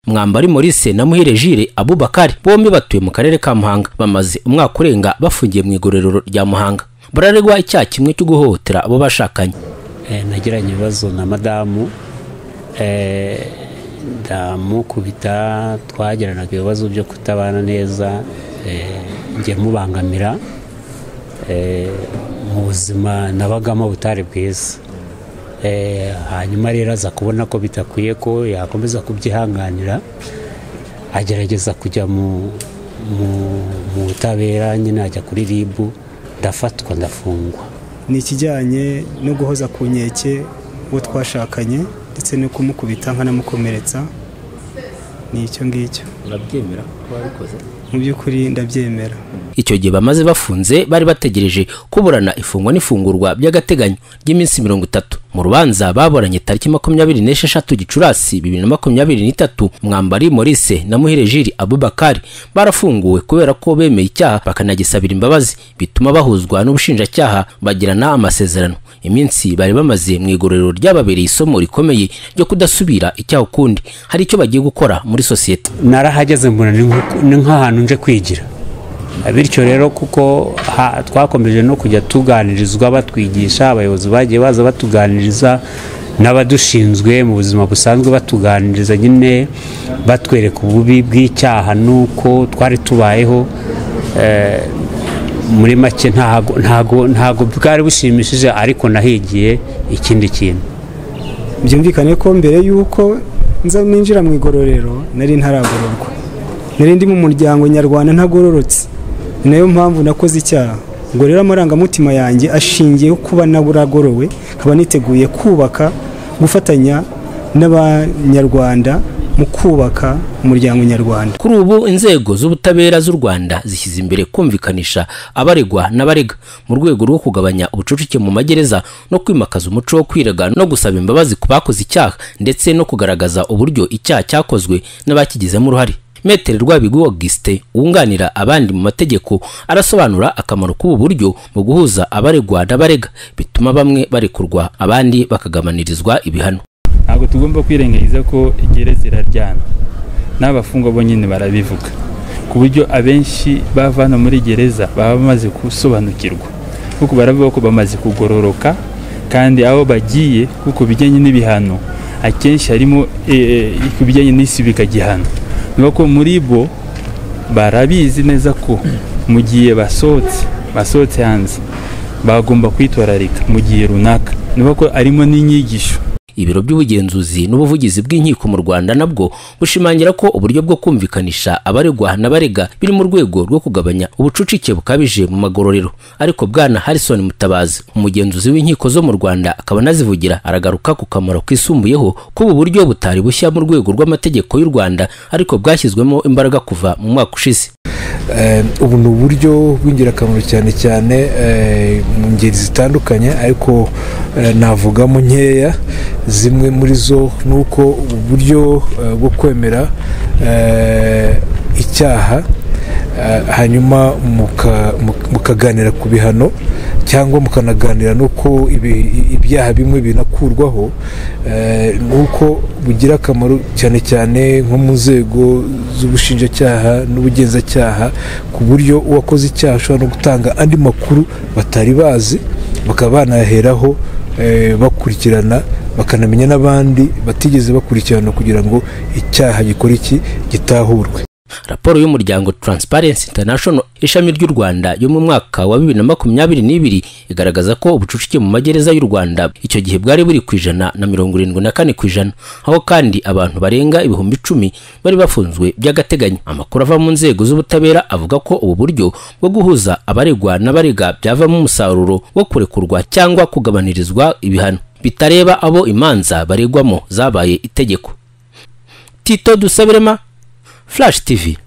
mwambari Maurice na muhire Jire Abubakari bombi batuye mu karere ka Muhanga bamaze umwaka urenga bafungiye mu igororero rya Muhanga bararegwa icyaha kimwe cyo guhohotera abo bashakanye Eh, nagiranye ibibazo na madamu eh, ndamukubita twagiranaga ibibazo byo kutabana neza eh, njye mubangamira eh, mu buzima nabagamo butari bwiza Eh, hanyuma rero aza kubona ko bitakwiye ko yakomeza kubyihanganira agerageza kujya mu mu- mu butabera nyine ajya kuri ribu ndafatwa ndafungwa ni ikijyanye no guhoza ku nkeke uwo twashakanye ndetse no kumukubita nkanamukomeretsa ni icyo ngicyo urabyemera ko wabikoze mu by'ukuri ndabyemera icyo gihe bamaze bafunze bari bategereje kuburana ifungwa n'ifungurwa by'agateganyo ry'iminsi mirongo itatu mu rubanza baburanye tariki makumyabiri n'esheshatu gicurasi bibiri na makumyabiri n'itatu mwambari Maurice na muhire Jiri Abubakari barafunguwe kubera ko bemeye icyaha bakanagisabira imbabazi bituma bahuzwa n'ubushinjacyaha bagirana amasezerano iminsi bari bamaze mu igororero ryababereye isomo rikomeye ryo kudasubira icyaha ukundi hari icyo bagiye gukora muri sosiyete narahageze mbona ni nko- ni nk'ahantu nje kwigira bityo rero kuko ha- twakomeje no kujya tuganirizwa batwigisha abayobozi bagiye baza batuganiriza n'abadushinzwe mu buzima busanzwe batuganiriza nyine batwereka ububi bw'icyaha n'uko twari tubayeho eh, muri make ntago ntago- ntago bwari bushimishije ariko nahigiye ikindi kintu byumvikane ko mbere y'uko nza ninjira mu igororero nari ntaragororwa nari ndi mu muryango nyarwanda ntagororotse ni nayo mpamvu nakoze icyaha ngo rero amarangamutima yanjye ashingiye kuba naburagorowe nkaba niteguye kubaka gufatanya n'abanyarwanda mu kubaka umuryango nyarwanda kuri ubu inzego z'ubutabera z'u rwanda zishyize imbere kumvikanisha abaregwa n'abarega mu rwego rwo kugabanya ubucucike mu magereza no kwimakaza umuco wo kwirega no gusaba imbabazi ku bakoze icyaha ndetse no kugaragaza uburyo icyaha cyakozwe n'abakigizemo uruhare metere rwabigu auguste wunganira abandi mu mategeko arasobanura akamaro k'ubu buryo mu guhuza abaregwa n'abarega bituma bamwe barekurwa abandi bakagabanirizwa ibihano ntabwo tugomba kwirengagiza ko igeretse iraryana n'abafungwa bo nyine barabivuga ku buryo abenshi bava hano muri gereza baba bamaze gusobanukirwa kuko baravuga ko bamaze kugororoka kandi aho bagiye kuko bijyanye n'ibihano akenshi harimo eh, eh, ku bijyanye n'isubika gihano ni uko muri bo barabizi neza ko mu gihe basohotse basohotse hanze bagomba kwitwararika mu gihe runaka ni uko harimo n'inyigisho ibiro by'ubugenzuzi n'ubuvugizi bw'inkiko mu rwanda nabwo bushimangira ko uburyo bwo kumvikanisha abaregwa n'abarega biri mu rwego rwo kugabanya ubucucike bukabije mu magororero ariko bwana harrison mutabazi umugenzuzi w'inkiko zo mu rwanda akaba anazivugira aragaruka ku kamaro kisumbuyeho k'ubu buryo butari bushya mu rwego rw'amategeko y'u rwanda ariko bwashyizwemo imbaraga kuva mu mwaka ushize Eh, ubu ni uburyo bw'ingirakamaro cyane cyane eh, mu ngeri zitandukanye ariko eh, navugamo nkeya zimwe muri zo ni uko ubu buryo eh, bwo kwemera eh, icyaha eh, hanyuma muka- muka- mukaganira ku bihano cyangwa mukanaganira n'uko ibi- ibyaha bimwe binakurwaho eh, ni uko bugira akamaro cyane cyane nko mu nzego z'ubushinjacyaha n'ubugenzacyaha ku buryo uwakoze icyaha ashobora no gutanga andi makuru batari bazi bakaba banaheraho eh, bakurikirana bakanamenya n'abandi batigeze bakurikirana kugira ngo icyaha gikora iki gitahurwe raporo y'umuryango Transparency International ishami ry'u Rwanda yo mu mwaka wa bibiri na makumyabiri n'ibiri igaragaza ko ubucucike mu magereza y'u Rwanda icyo gihe bwari buri ku ijana na mirongo irindwi na kane ku ijana aho kandi abantu barenga ibihumbi icumi bari bafunzwe by'agateganyo amakuru ava mu nzego z'ubutabera avuga ko ubu buryo bwo guhuza abaregwa n'abarega byavamo umusaruro wo kurekurwa cyangwa kugabanirizwa ibihano bitareba abo imanza baregwamo zabaye itegeko Tito Dusabirema Flash TV